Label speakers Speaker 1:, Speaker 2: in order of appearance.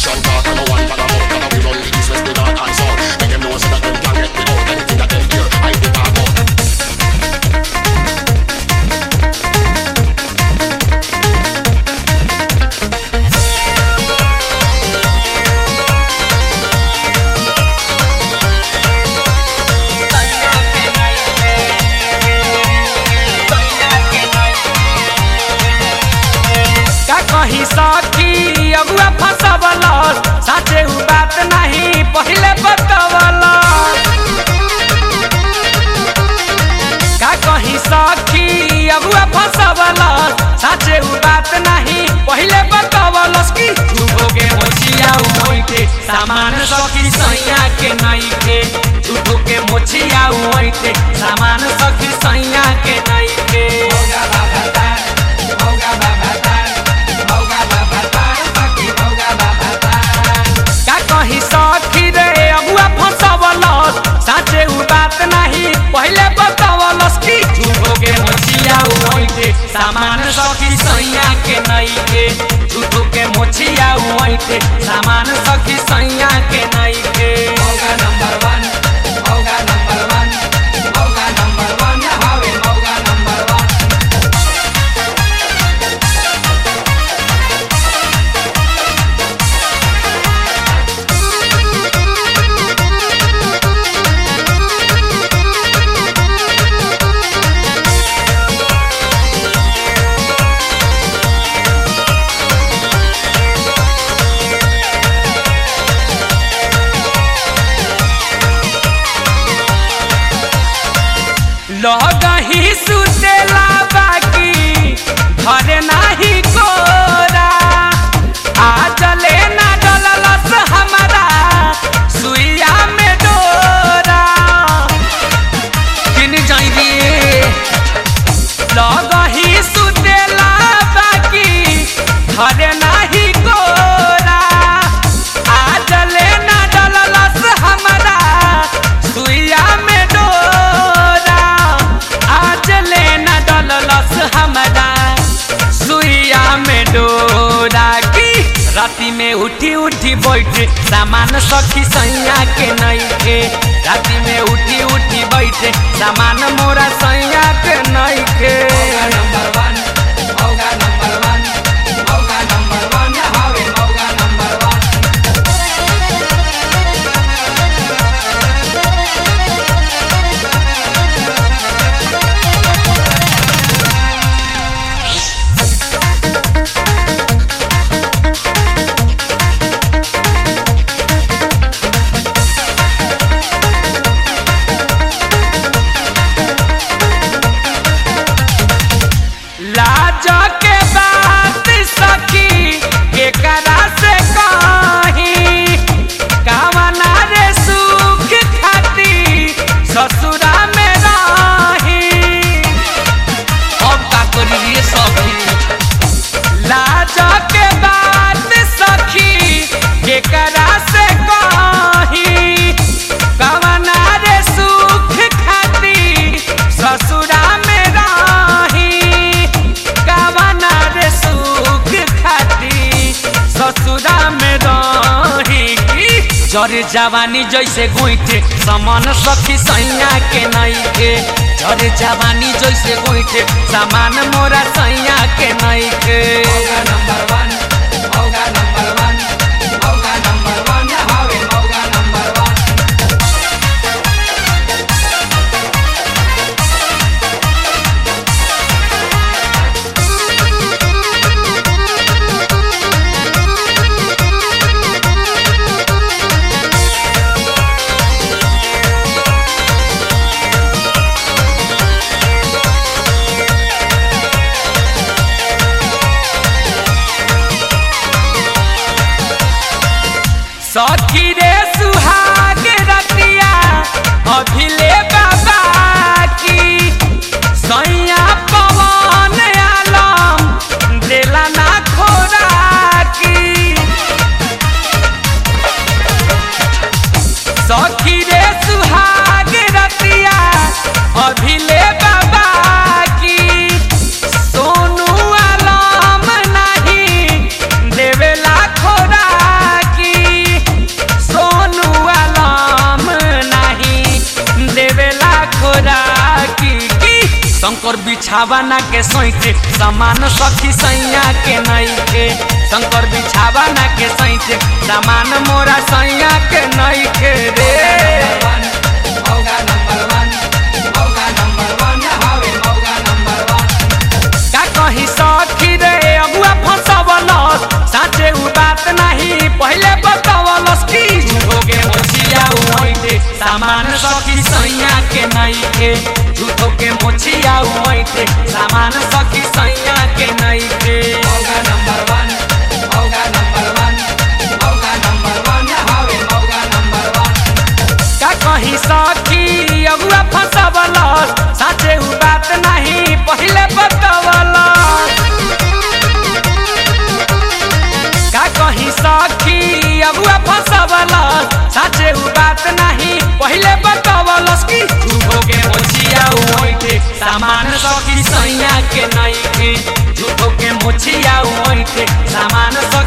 Speaker 1: Action talk and no one talk about Cause we run the east, west, the north and south Make them know so that them can't get me out Anything that them hear, I be talk about
Speaker 2: का कही सखी अगुआ फसवल साचे उ बात नहीं पहिले बतवल का कही सखी अगुआ फसवल साचे उ बात नहीं पहिले बतवल की तू होगे मोचिया उइते सामान सखी सैया के नहीं के झूठो के मोचिया उइते सामान सखी सैया के नहीं के होगा बाबा तार होगा बाबा तार होगा बाबा तार सखी होगा बाबा तार का कही सखी रे अगुआ फसवल साचे उ बात नहीं पहिले बतवलस की झूठो के मोचिया उइते सामान सखी सैया के नहीं के झूठो के मोचिया उइते सामान सखी सैया के नहीं के होगा नंबर वन होगा नंबर वन होगा नंबर वन हवे होगा नंबर वन लगही सुतेला बाकी घरे नाही कोरा आ चले ना डललस हमारा सुइया में डोरा किन जाई रे लगही सुतेला बाकी घरे नाही कोरा आ चले ना डललस हमारा सुइया में डोरा आज ले ना डललस हमारा सुइया में डोरा की राती में उठी उठी बैठे सामान सखी सैया के नहीं के राती में उठी उठी बैठे सामान मोरा सैया के नहीं के नंबर वन होगा नंबर वन होगा नंबर वन हवे होगा नंबर वन लाज के बात सखी केकरा से कही कामना रे सुख खाती ससुरा में रही अब का करी रे सखी लाज के बात सखी केकरा से कही कामना रे सुख खाती ससुरा में रही कामना रे सुख खाती ससुरा में रही की जर जवानी जैसे गोइठे समान सखी सैया के नहीं के जर जवानी जैसे गोइठे सामान मोरा सैया के नहीं के नंबर वन होगा नंबर वन होगा नंबर वन हवे होगा नंबर वन सखी रे सुहाग रतिया अभिले बाबा की सैया पवन आलम देला ना खोरा की सखी रे सुहाग रतिया अभिले बाबा की सोनू आलम नहीं देवेला खोरा बिछावाना के सैते सामान सखी सैया के नई के शंकर बिछावाना के सैते सामान मोरा सैया के नई के रे का कही सखी रे अगुआ फंसवलस साचे उ बात नहीं पहले बतावलस की हो गे मोचिया उइते सामान सखी सैया के नहीं के झूठो के मोचिया उइते सामान सखी सैया के नहीं के मौका नंबर वन मौका नंबर वन मौका नंबर वन हवे मौका नंबर वन का कही सखी अगुआ फंसवलस साचे उ बात नहीं पहले बतावलस का कही सखी अगुआ फंसवलस साचे उ बात नहीं पहले बतावलस की तू हो गे मोचिया उइते सामान सखी सैया के नहीं के झूठो के मोचिया उइते सामान सखी